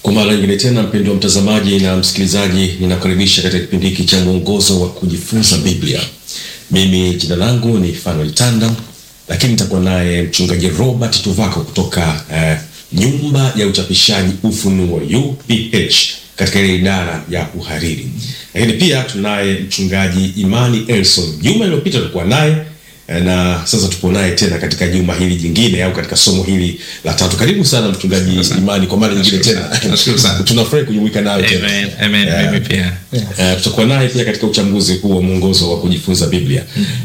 Kwa mara nyingine tena, mpendo wa mtazamaji na msikilizaji, ninakaribisha katika kipindi hiki cha mwongozo wa kujifunza Biblia. Mimi jina langu ni Fanuel Tanda, lakini nitakuwa naye mchungaji Robert Tuvako kutoka eh, nyumba ya uchapishaji Ufunuo UPH katika ile idara ya uhariri, lakini pia tunaye mchungaji Imani Elson. Juma iliyopita tulikuwa naye na sasa tupo naye tena katika juma hili jingine au katika somo hili la tatu. Karibu sana mchungaji Imani kwa mara nyingine tena, Nashukuru sana. tunafurahi kujumuika nawe tena. Amen, amen, Yeah. mimi pia. Uh, tutakuwa naye pia katika uchambuzi huu wa mwongozo wa kujifunza Biblia.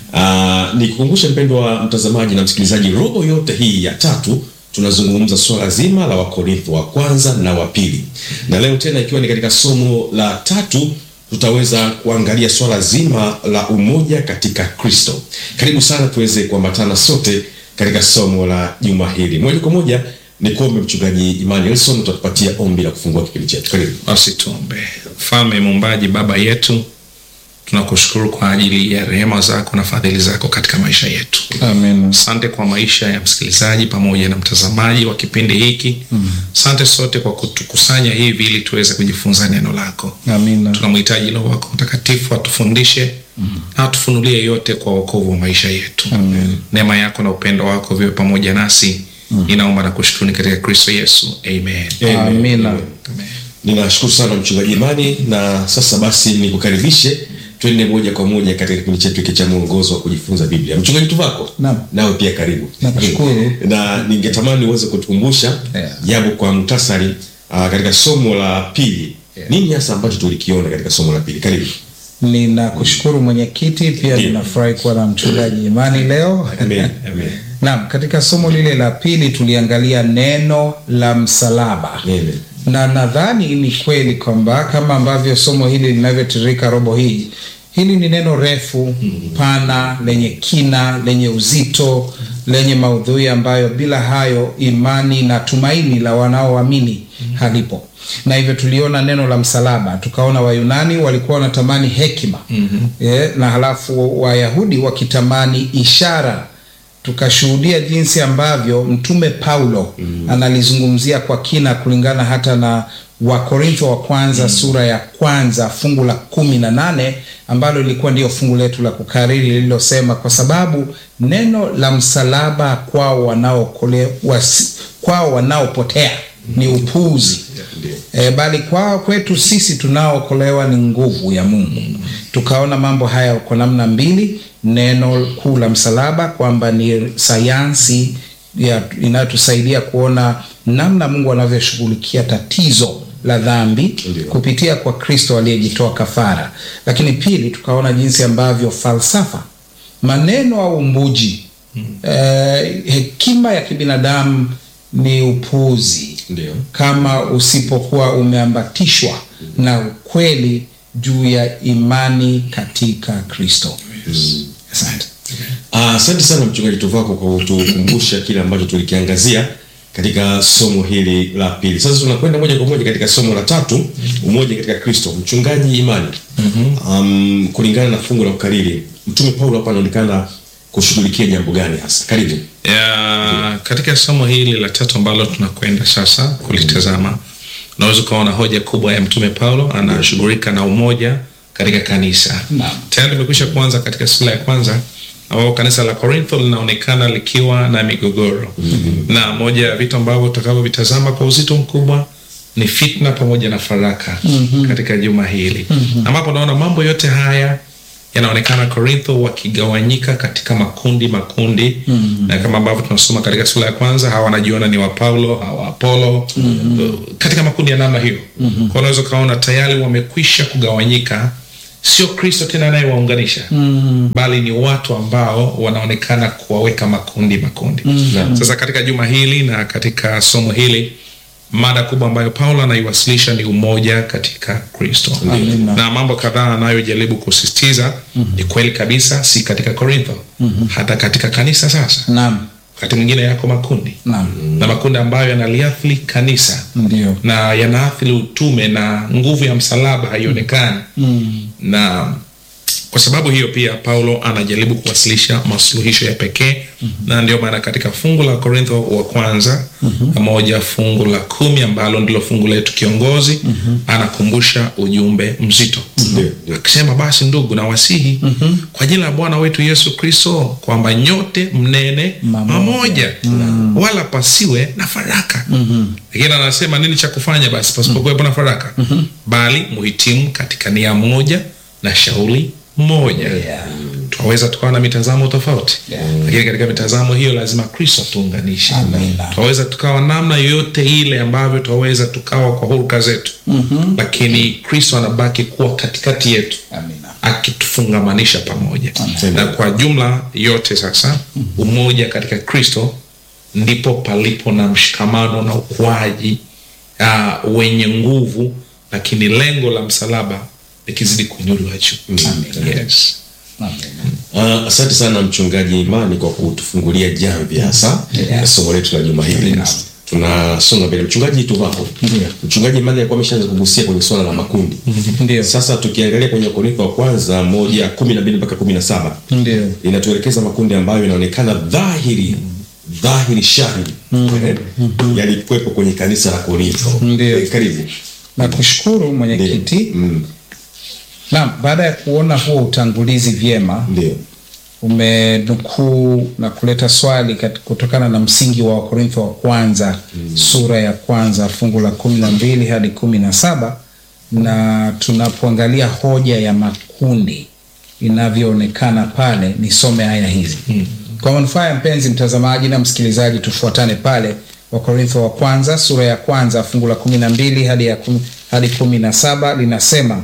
Uh, nikukumbushe mpendo wa mtazamaji na msikilizaji, robo yote hii ya tatu tunazungumza swala zima la Wakorintho wa kwanza na wa pili, na leo tena ikiwa ni katika somo la tatu tutaweza kuangalia swala zima la umoja katika Kristo. Karibu sana tuweze kuambatana sote katika somo la juma hili. Moja kwa moja ni kuombe mchungaji Imani Elson, utatupatia ombi la kufungua kipindi chetu. Karibu. Basi tuombe. Mfalme muumbaji, baba yetu, tunakushukuru kwa ajili ya rehema zako na fadhili zako katika maisha yetu. Amen. Asante kwa maisha ya msikilizaji pamoja na mtazamaji wa kipindi hiki. Asante sote kwa kutukusanya hivi ili tuweze kujifunza neno lako. Amina. Tunamhitaji Roho wako Mtakatifu atufundishe na atufunulie yote kwa wokovu wa maisha yetu. Amen. Neema yako na upendo wako viwe pamoja nasi. Ninaomba na kushukuru katika Kristo Yesu. Amen. Amina. Amen. Ninashukuru sana mchungaji Imani, na sasa basi nikukaribishe twende moja kwa moja katika kipindi chetu hiki cha mwongozo wa kujifunza Biblia. Mchungaji Tuvako, Naam. nawe pia karibu. Nakushukuru. na ningetamani uweze kutukumbusha Yeah. japo kwa muhtasari uh, katika somo la pili nini hasa ambacho tulikiona katika somo la pili. Karibu. Ninakushukuru mwenyekiti, pia Ndiyo. ninafurahi kuwa na mchungaji Imani leo. Amen. Amen. Naam, katika somo lile la pili tuliangalia neno la msalaba. Amen. na nadhani ni kweli kwamba kama ambavyo somo hili linavyotiririka robo hii, hili ni neno refu pana, lenye kina, lenye uzito, lenye maudhui ambayo bila hayo imani na tumaini la wanaoamini halipo. Na hivyo tuliona neno la msalaba, tukaona Wayunani walikuwa wanatamani hekima eh, na halafu Wayahudi wakitamani ishara tukashuhudia jinsi ambavyo mtume Paulo analizungumzia kwa kina kulingana hata na Wakorintho wa kwanza sura ya kwanza fungu la kumi na nane ambalo lilikuwa ndio fungu letu la kukariri lililosema, kwa sababu neno la msalaba kwao wanaokole, wasi, kwao wanaopotea ni upuuzi e, bali kwa kwetu sisi tunaookolewa ni nguvu ya Mungu. Tukaona mambo haya kwa namna mbili, neno kuu la msalaba kwamba ni sayansi ya- inayotusaidia kuona namna Mungu anavyoshughulikia tatizo la dhambi Ndio. kupitia kwa Kristo aliyejitoa kafara, lakini pili tukaona jinsi ambavyo falsafa, maneno au umbuji eh, hekima ya kibinadamu ni upuuzi Ndio. kama usipokuwa umeambatishwa na ukweli juu ya imani katika Kristo. Asante. Ah, Asante sana mchungaji Tuvako kwa kutukumbusha kile ambacho tulikiangazia katika somo hili la pili. Sasa tunakwenda moja kwa moja katika somo la tatu, umoja katika Kristo. Mchungaji Imani, um, kulingana na fungu la ukariri, mtume Paulo hapa anaonekana kushughulikia jambo gani hasa? Karibu. ya katika somo hili la tatu ambalo tunakwenda sasa kulitazama unaweza ukaona hoja kubwa ya mtume paulo anashughulika na umoja katika kanisa Naam. tayari limekwisha kuanza katika sura ya kwanza ambapo kanisa la korintho linaonekana likiwa na migogoro na moja ya vitu ambavyo tutakavyovitazama kwa uzito mkubwa ni fitna pamoja na faraka katika juma hili ambapo naona mambo yote haya yanaonekana korintho wakigawanyika katika makundi makundi na kama ambavyo tunasoma katika sura ya kwanza hawa wanajiona ni wa paulo hawa apolo uh, katika makundi ya namna hiyo kwa unaweza ukaona tayari wamekwisha kugawanyika sio kristo tena anayewaunganisha bali ni watu ambao wanaonekana kuwaweka makundi makundi sasa katika juma hili na katika somo hili mada kubwa ambayo paulo anaiwasilisha ni umoja katika kristo Amina. na mambo kadhaa anayojaribu kusisitiza ni kweli kabisa si katika korintho hata katika kanisa sasa Naam, wakati mwingine yako makundi naam, na makundi ambayo yanaliathiri kanisa ndio. na yanaathiri utume na nguvu ya msalaba haionekani na Kwa sababu hiyo pia Paulo anajaribu kuwasilisha masuluhisho ya pekee na ndio maana katika fungu la Korintho wa kwanza moja fungu la kumi ambalo ndilo fungu letu kiongozi anakumbusha ujumbe mzito Ndio. akisema, basi ndugu na wasihi kwa jina la Bwana wetu Yesu Kristo kwamba nyote mnene Mamoja. mamoja wala pasiwe na faraka. Lakini anasema nini cha kufanya basi pasipokuwepo na faraka? Bali muhitimu katika nia moja na shauri moja. Yeah. Twaweza tukawa na mitazamo tofauti Yeah. lakini katika mitazamo hiyo lazima Kristo tuunganishe. Amina. Twaweza tukawa namna yoyote ile ambavyo twaweza tukawa kwa huruka zetu, lakini Kristo anabaki kuwa katikati yetu Amina. akitufungamanisha pamoja Amen. na kwa jumla yote sasa umoja katika kristo ndipo palipo na mshikamano na ukuaji uh, wenye nguvu lakini lengo la msalaba likizidi kuinuliwa juu yes. Amina. Uh, asante sana mchungaji Imani kwa kutufungulia jamvi hasa Yeah. somo letu la juma hili. Yeah. Tunasonga mbele. Mchungaji Tuvapo, mchungaji Imani alikuwa ameshaanza kugusia kwenye swala la makundi. Ndio. Sasa tukiangalia kwenye Korintho wa kwanza moja kumi na mbili mpaka kumi na saba Ndio. inatuelekeza makundi ambayo inaonekana dhahiri dhahiri shahiri eh, yalikuwepo kwenye kanisa la Korintho. Ndio. Eh, Karibu. Nakushukuru mwenyekiti. Mm, Naam, baada ya kuona huo utangulizi vyema, Ndio. umenukuu na kuleta swali kat- kutokana na msingi wa Wakorintho wa kwanza sura ya kwanza fungu la kumi na mbili hadi kumi na saba na tunapoangalia hoja ya makundi inavyoonekana pale, nisome aya hizi kwa manufaa ya mpenzi mtazamaji na msikilizaji, tufuatane pale Wakorintho wa kwanza sura ya kwanza fungu la kumi na mbili hadi ya kumi, hadi kumi na saba linasema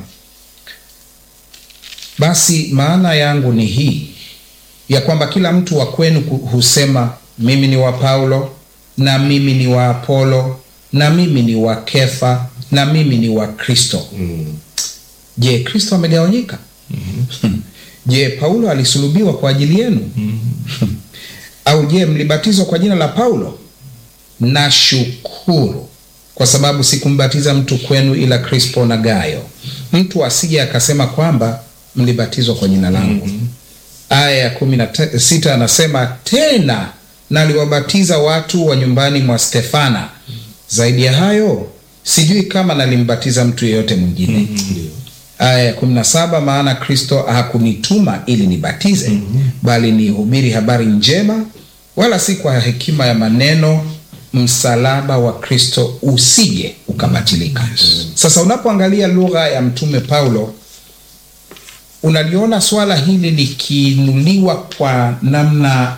basi maana yangu ni hii ya kwamba kila mtu wa kwenu ku- husema mimi ni wa Paulo na mimi ni wa Apolo na mimi ni wa Kefa na mimi ni wa Kristo. Je, Kristo amegawanyika? Je, Paulo alisulubiwa kwa ajili yenu? Au je, mlibatizwa kwa jina la Paulo? Nashukuru kwa sababu sikumbatiza mtu kwenu ila Krispo na Gayo, mtu asije akasema kwamba mlibatizwa kwa jina langu. Aya ya kumi na te- sita anasema tena, naliwabatiza watu wa nyumbani mwa Stefana. Zaidi ya hayo sijui kama nalimbatiza mtu yeyote mwingine. Aya ya kumi na saba maana Kristo hakunituma ili nibatize, bali nihubiri habari njema, wala si kwa hekima ya maneno, msalaba wa Kristo usije ukabatilika. Sasa unapoangalia lugha ya mtume Paulo unaliona swala hili likiinuliwa kwa namna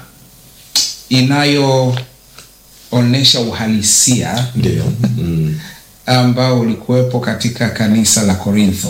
inayoonyesha uhalisia Ndio. Mm. ambao ulikuwepo katika kanisa la Korintho.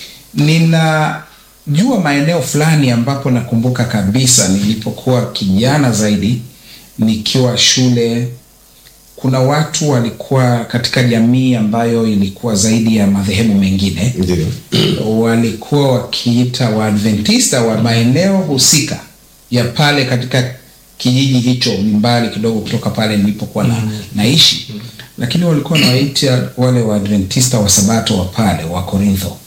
Ninajua maeneo fulani ambapo nakumbuka kabisa nilipokuwa kijana zaidi nikiwa shule, kuna watu walikuwa katika jamii ambayo ilikuwa zaidi ya madhehebu mengine Ndio. walikuwa wakiita Waadventista wa maeneo husika ya pale katika kijiji hicho, ni mbali kidogo kutoka pale nilipokuwa na, naishi, lakini walikuwa wanawaita wale Waadventista wa Sabato wa pale wa Korintho.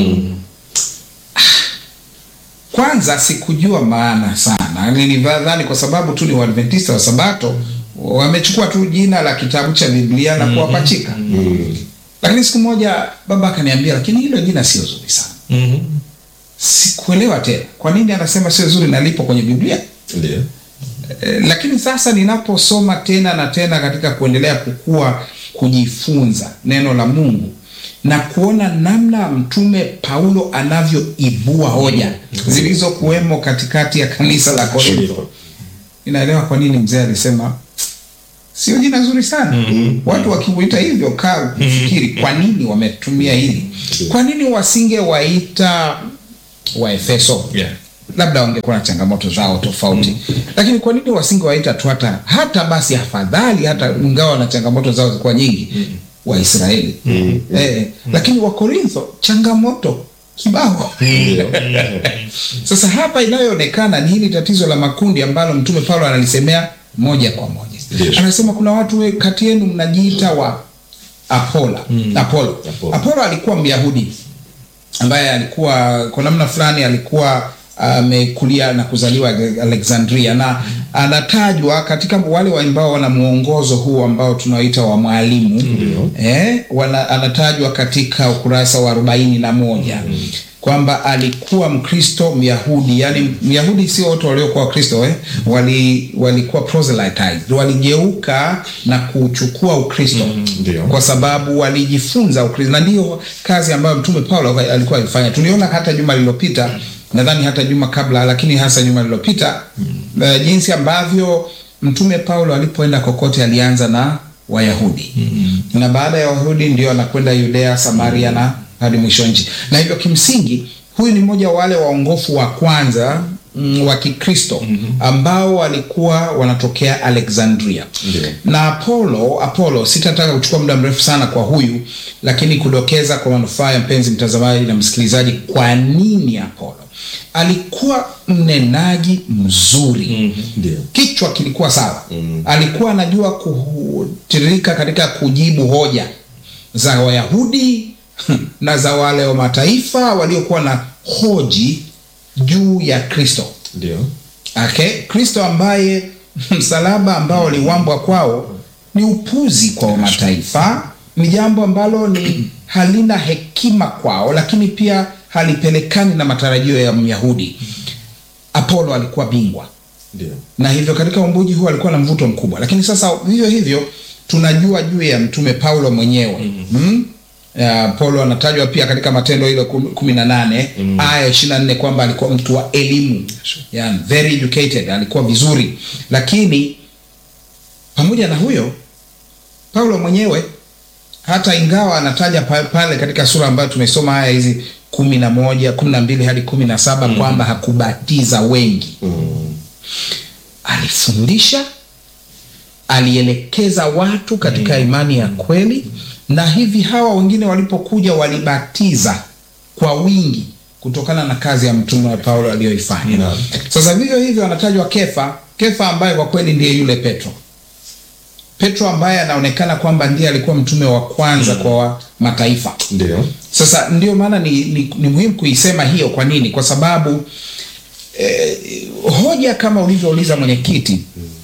Kwanza sikujua maana sana, nilidhani kwa sababu tu ni Waadventista wa Sabato wamechukua tu jina la kitabu cha Biblia na kuwapachika. Lakini siku moja baba akaniambia, lakini hilo jina sio zuri sana. Mhm. Sikuelewa tena kwa nini anasema sio zuri na lipo kwenye Biblia. Ndio. E, lakini sasa ninaposoma tena na tena katika kuendelea kukua, kujifunza neno la Mungu na kuona namna mtume Paulo anavyoibua hoja zilizokuwemo katikati ya kanisa la Korintho, ninaelewa kwa nini mzee alisema sio jina zuri sana. Watu wakimuita hivyo, kaa kufikiri kwa nini wametumia hili. Kwa nini wasingewaita Waefeso? Yeah. labda wangekuwa na changamoto zao tofauti lakini kwa nini wasingewaita tu hata hata basi afadhali hata ingawa na changamoto zao zilikuwa nyingi waisraeli eh, lakini wakorintho changamoto kibao sasa hapa inayoonekana ni hili tatizo la makundi ambalo mtume paulo analisemea moja kwa moja Ndio. anasema kuna watu we- kati yenu mnajiita wa apola apolo Apolo. apolo alikuwa myahudi ambaye alikuwa kwa namna fulani alikuwa amekulia na kuzaliwa Alexandria na anatajwa katika wale ambao wana mwongozo huu ambao tunaoita wa mwalimu eh, wana, anatajwa katika ukurasa wa arobaini na moja kwamba alikuwa Mkristo Myahudi, yani Myahudi sio wote waliokuwa Wakristo eh? wali walikuwa proselytized, waligeuka na kuchukua Ukristo Ndio. kwa sababu walijifunza Ukristo, na ndiyo kazi ambayo Mtume Paulo alikuwa akifanya. Tuliona hata juma lililopita, nadhani hata juma kabla, lakini hasa juma lililopita uh, jinsi ambavyo Mtume Paulo alipoenda kokote alianza na Wayahudi na baada ya Wayahudi ndio anakwenda Yudea, Samaria na hadi mwisho wa nchi, na hivyo kimsingi huyu ni mmoja wa wale waongofu wa kwanza mm, wa Kikristo ambao walikuwa wanatokea Alexandria Ndio. na Apollo Apollo, sitataka kuchukua muda mrefu sana kwa huyu, lakini kudokeza kwa manufaa ya mpenzi mtazamaji na msikilizaji, kwa nini Apollo alikuwa mnenaji mzuri Ndio. kichwa kilikuwa sawa alikuwa anajua kutiririka katika kujibu hoja za Wayahudi na za wale wa mataifa waliokuwa na hoji juu ya Kristo Ndio. okay? Kristo ambaye msalaba ambao uliwambwa kwao ni upuzi kwa mataifa, ni jambo ambalo ni halina hekima kwao, lakini pia halipelekani na matarajio ya Myahudi. Apollo alikuwa bingwa Ndio. na hivyo katika umbuji huu alikuwa na mvuto mkubwa, lakini sasa vivyo hivyo tunajua juu ya mtume Paulo mwenyewe mm Ya, Paulo anatajwa pia katika Matendo ile kum- kumi na nane aya ishirini na nne kwamba alikuwa mtu wa elimu yeah, very educated, alikuwa vizuri, lakini pamoja na huyo Paulo mwenyewe hata ingawa anataja pa- pale katika sura ambayo tumesoma haya hizi kumi na moja kumi na mbili hadi kumi na saba kwamba hakubatiza wengi alifundisha alielekeza watu katika imani ya kweli na hivi hawa wengine walipokuja walibatiza kwa wingi kutokana na kazi ya mtume wa paulo aliyoifanya Naam. sasa vivyo hivyo anatajwa kefa kefa ambaye kwa kweli ndiye yule petro petro ambaye anaonekana kwamba ndiye alikuwa mtume wa kwanza kwa wa mataifa Ndio. sasa ndio maana ni, ni, ni muhimu kuisema hiyo. Kwa nini? Kwa sababu eh, hoja kama ulivyouliza mwenyekiti,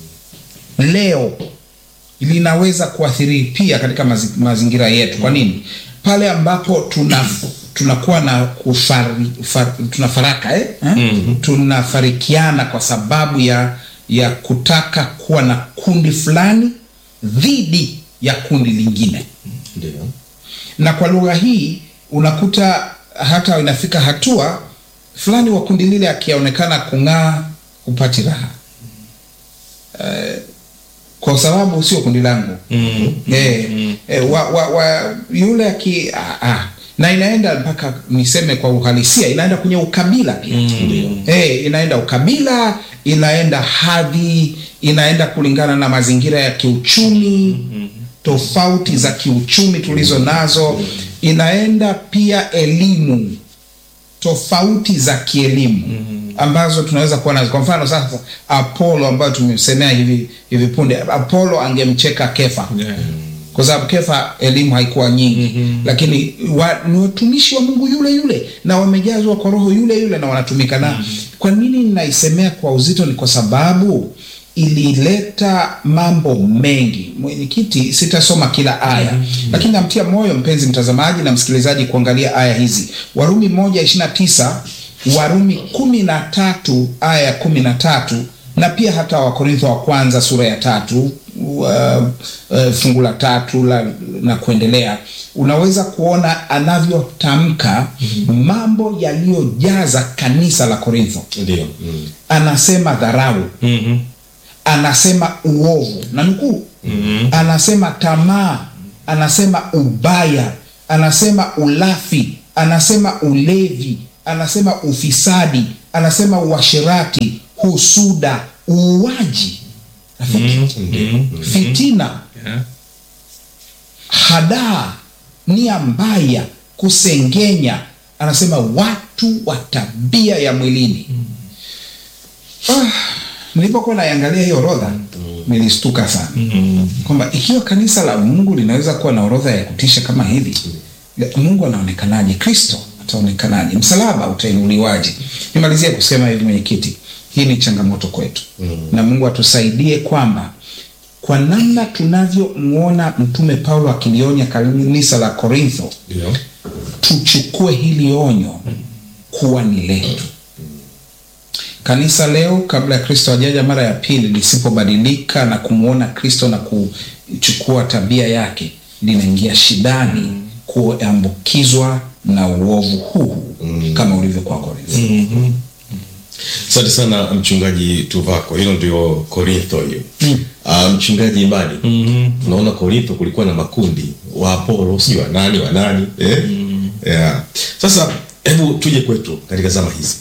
leo linaweza kuathiri pia katika mazi, mazingira yetu. Kwa nini? Pale ambapo tuna tunakuwa na kufari, far, tunafaraka eh? Eh? tunafarikiana kwa sababu ya ya kutaka kuwa na kundi fulani dhidi ya kundi lingine Ndio. na kwa lugha hii unakuta hata inafika hatua fulani wa kundi lile akionekana kung'aa hupati raha eh, kwa sababu sio kundi langu eh, eh, wa, wa, wa, yule aki ah, ah. na inaenda mpaka niseme kwa uhalisia inaenda kwenye ukabila pia eh, inaenda ukabila inaenda hadhi inaenda kulingana na mazingira ya kiuchumi tofauti za kiuchumi tulizo nazo inaenda pia elimu tofauti za kielimu ambazo tunaweza kuwa nazo kwa mfano sasa apollo ambayo tumemsemea hivi hivi punde apollo angemcheka kefa Yeah. kwa sababu kefa elimu haikuwa nyingi lakini wa, ni watumishi wa mungu yule yule na wamejazwa kwa roho yule yule na wanatumika na kwa nini ninaisemea kwa uzito ni kwa sababu ilileta mambo mengi mwenyekiti sitasoma kila aya lakini namtia moyo mpenzi mtazamaji na msikilizaji kuangalia aya hizi warumi moja ishirina tisa warumi kumi na tatu aya ya kumi na tatu na pia hata wakorintho wa kwanza sura ya tatu uh, uh, fungu la tatu la, na kuendelea unaweza kuona anavyotamka mambo yaliyojaza kanisa la korintho Ndio. Mm. anasema dharau Mhm. anasema uovu na nukuu mm-hmm. anasema tamaa anasema ubaya anasema ulafi anasema ulevi anasema ufisadi anasema uasherati husuda uuaji rafiki fitina Yeah. hadaa nia mbaya kusengenya anasema watu wa tabia ya mwilini ah, nilipokuwa naiangalia hiyo orodha nilistuka sana kwamba ikiwa kanisa la mungu linaweza kuwa na orodha ya kutisha kama hivi mungu anaonekanaje kristo ataonekanaje msalaba utainuliwaje nimalizia kusema hivi mwenyekiti hii ni changamoto kwetu mm. na mungu atusaidie kwamba kwa namna tunavyomwona mtume paulo akilionya kanisa la korintho Ndio. tuchukue hili onyo kuwa ni letu kanisa leo kabla ya kristo ajaja mara ya pili lisipobadilika na kumwona kristo na kuchukua tabia yake linaingia shidani kuambukizwa na uovu huu mm. kama ulivyokuwa korintho mm. asante sana mchungaji tuvako hilo ndio korintho hiyo mm. uh, mchungaji imani mm-hmm. tunaona korintho kulikuwa na makundi wa apolo sijui wa nani wa nani eh? mm. yeah. sasa hebu tuje kwetu katika zama hizi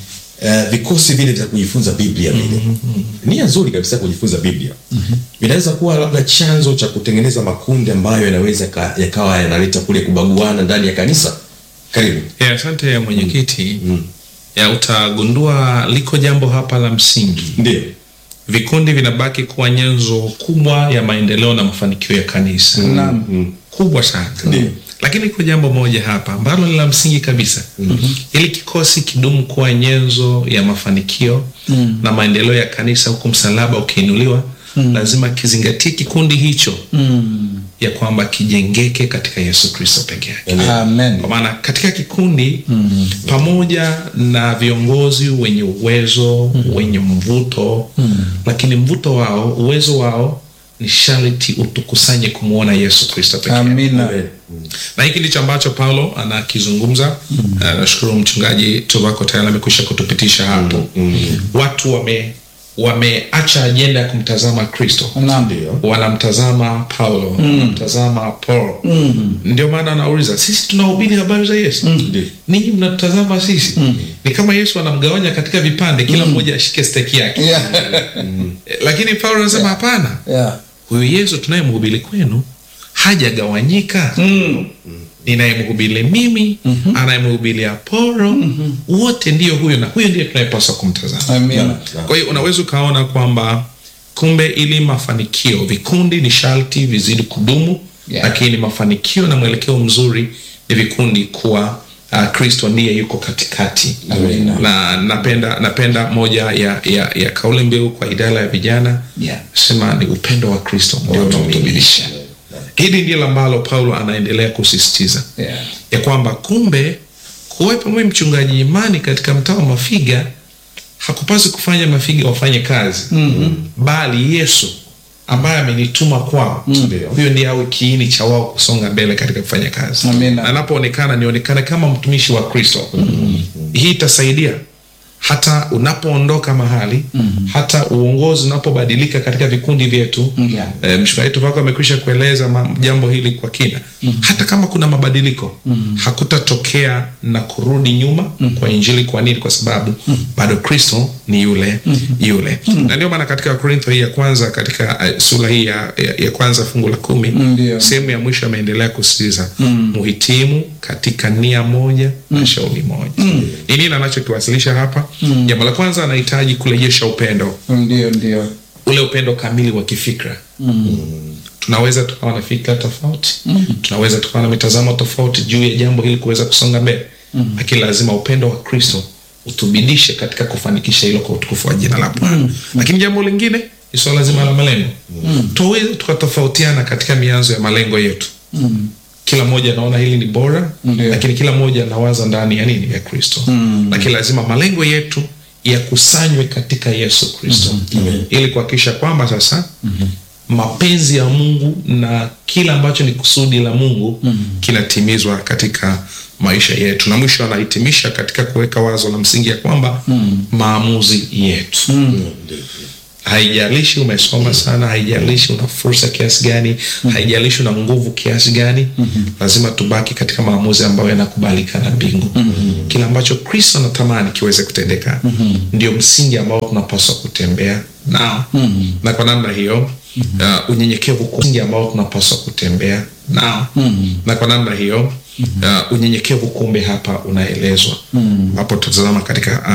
Uh, vikosi vile vya kujifunza biblia vile mm-hmm. nia nzuri kabisa kujifunza biblia mm-hmm. vinaweza kuwa labda chanzo cha kutengeneza makundi ambayo yanaweza ka- yakawa yanaleta kule kubaguana ndani ya kanisa karibu Ya, asante ya mwenyekiti ya utagundua liko jambo hapa la msingi ndio vikundi vinabaki kuwa nyenzo kubwa ya maendeleo na mafanikio ya kanisa Naam. kubwa sana Ndio. lakini iko jambo moja hapa ambalo ni la msingi kabisa mm-hmm. ili kikosi kidumu kuwa nyenzo ya mafanikio mm. na maendeleo ya kanisa huku msalaba ukiinuliwa mm. lazima kizingatie kikundi hicho mm. ya kwamba kijengeke katika yesu kristo peke yake amen kwa maana katika kikundi mm. pamoja na viongozi wenye uwezo mm. wenye mvuto mm. lakini mvuto wao uwezo wao ni sharti utukusanye kumwona yesu kristo pekee amina na hiki ndicho ambacho paulo anakizungumza mm. nashukuru mchungaji tobako tayari amekwisha kutupitisha hapo mm. watu wame wameacha ajenda ya kumtazama kristo Naam. ndio wanamtazama paulo wanamtazama paul ndio maana anauliza sisi tunahubiri habari za yesu Ndio. ninyi mnatutazama sisi ni kama yesu anamgawanya katika vipande kila mmoja ashike steki yake Yeah. Eh, lakini paulo anasema hapana Yeah. huyu yesu tunayemhubiri kwenu hajagawanyika ninayemhubiri mimi mm-hmm. anayemhubiri aporo mm-hmm. wote ndiyo huyo na huyo ndiye tunayepaswa kumtazama amina kwa hiyo unaweza ukaona kwamba kumbe ili mafanikio vikundi ni sharti vizidi kudumu Yeah. lakini mafanikio na mwelekeo mzuri ni vikundi kuwa uh, kristo ndiye yuko katikati Amina. na napenda napenda moja ya, ya, ya kauli mbiu kwa idara ya vijana Yeah. sema ni upendo wa kristo ndio unaotumilisha hili ndilo ambalo paulo anaendelea kusisitiza Yeah. ya kwamba kumbe kuwepo mwe mchungaji imani katika mtaa wa mafiga hakupasi kufanya mafiga wafanye kazi mm-hmm. bali yesu ambaye amenituma kwao Ndio. huyo ndiye awe kiini cha wao kusonga mbele katika kufanya kazi Amina. Na anapoonekana nionekane kama mtumishi wa kristo mm-hmm. hii itasaidia hata unapoondoka mahali mm-hmm. hata uongozi unapobadilika katika vikundi vyetu Yeah. e, mshikaji wetu wako amekwisha kueleza ma, jambo hili kwa kina mm-hmm. hata kama kuna mabadiliko mm-hmm. hakutatokea na kurudi nyuma mm-hmm. kwa injili kwa nini kwa sababu mm-hmm. bado kristo ni yule mm-hmm. yule mm-hmm. na ndio maana katika korintho hii ya kwanza katika uh, sura hii ya, ya, ya kwanza fungu la kumi Ndio. sehemu ya mwisho ameendelea kusisitiza mm. muhitimu katika nia moja mm. na shauri moja mm. ni nini anachokiwasilisha hapa mm. jambo la kwanza anahitaji kurejesha upendo ndio ndio ule upendo kamili wa kifikra mm. tunaweza tukawa na fikra tofauti mm. tunaweza tukawa na mitazamo tofauti juu ya jambo hili kuweza kusonga mbele mm. lakini lazima upendo wa kristo utubidishe katika kufanikisha hilo kwa utukufu wa jina la bwana mm. lakini jambo lingine ni swala zima la malengo mm. tuweze tukatofautiana katika mianzo ya malengo yetu mm kila mmoja anaona hili ni bora Ndio. lakini kila mmoja anawaza ndani ya nini ya kristo mm. lakini lazima malengo yetu yakusanywe katika yesu kristo mm-hmm. ili kuhakikisha kwamba sasa mm-hmm. mapenzi ya mungu na kila ambacho ni kusudi la mungu mm-hmm. kinatimizwa katika maisha yetu na mwisho anahitimisha katika kuweka wazo la msingi ya kwamba mm-hmm. maamuzi yetu mm-hmm haijalishi umesoma sana haijalishi una fursa kiasi gani mm-hmm. haijalishi una nguvu kiasi gani mm-hmm. lazima tubaki katika maamuzi ambayo yanakubalika na mbingu mm-hmm. kile ambacho kristo anatamani kiweze kutendeka mm-hmm. ndio msingi ambao tunapaswa kutembea nao mm-hmm. na kwa namna hiyo mm-hmm. uh, unyenyekevu ku- msingi ambao tunapaswa kutembea nao mm-hmm. na kwa namna hiyo uh, unyenyekevu kumbe hapa unaelezwa mm-hmm. hapo tutazama katika uh,